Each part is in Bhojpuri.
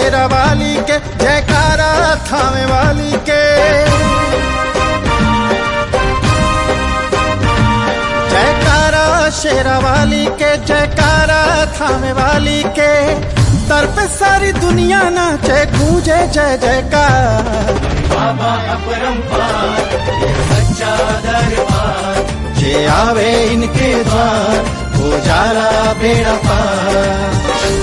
शेरा वाली के जयकारा थामे वाली के जयकारा शेरा वाली के जयकारा थामे वाली के दर पे सारी दुनिया नाचे गूंजे जय जयकार बाबा अपरंपार ये सच्चा दरबार जे आवे इनके द्वार हो जाला बेड़ा पार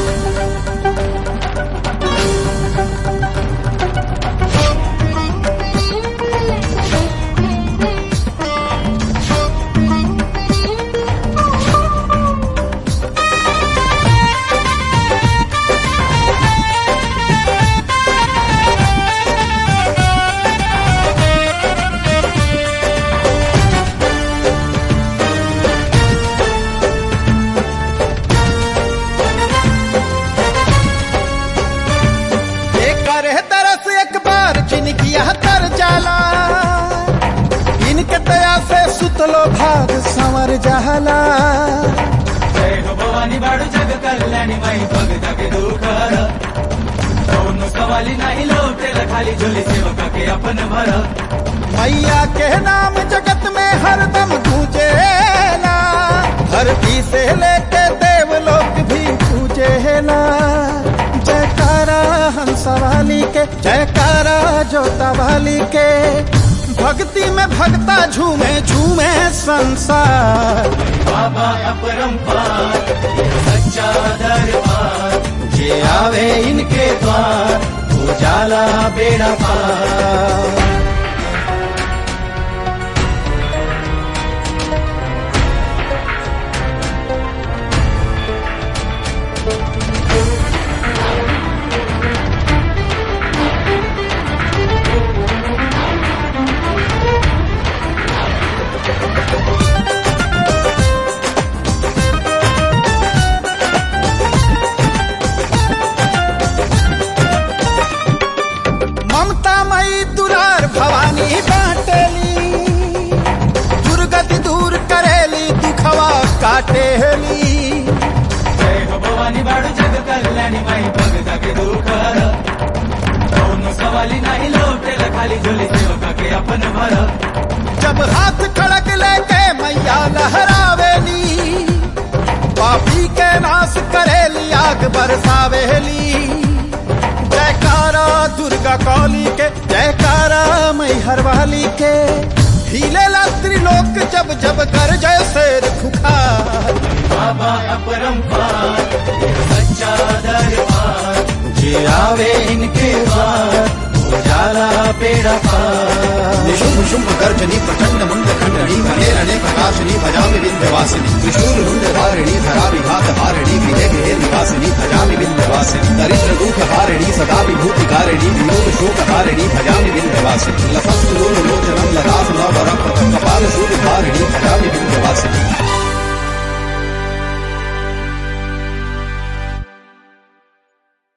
एक करे तरस एक बार जिनकी यह तर जाला इनके दया से सुतलो भाग संवर जाला जय हो भवानी बाळू जग कल्याणी माई बघ जगे दुखर दोन सवाली नाही लोटेल खाली झोली सेवका के अपन भर मैया के नाम जगत में हरदम गूंजेला धरती से लेके देवलोक भी पूजेला जयकारा हंस वाली के जयकारा जोता वाली के भक्ति में भक्ता झूमे झूमे संसार बाबा अपरंपार ये सच्चा दरबार जे आवे इनके द्वार उजाला बेड़ा पार ममता मई दुरार भवानी बाटेली दुर्गति दूर करेली दुखवा काटेली जय हो भवानी बाळू जग कल्याणी माई बघ जगे दुखर दोन सवाली नाही लोटेल खाली झोली सेवका के अपन भर जब हाथ खड़क लेके मैया लहरावेली पापी के नाश करेली आग बरसावेली जयकारा दुर्गा कौली के जयकारा मैहर वाली के हिले त्रिलोक जब जब कर जय शेर खुखार बाबा अपरंपार ये सच्चा दरबार जे आवे इनके द्वार उजाला पेड़ा पार निशुम्भ शुम्भ गर्जनी प्रचंड मुंड खंडनी घनेरणे प्रकाशनी भजामि विंध्यवासिनी त्रिशूल मुंड धारिणी धरा विघात हारिणी गृहे गृहे निवासिनी भजामि विंध्यवासिनी दरिद्र दुख हारिणी सदा विभूति कारिणी वियोग शोक हारिणी भजामि विंध्यवासिनी लसस्तु लोचनम ललास नवरम कपाल शूल धारिणी भजामि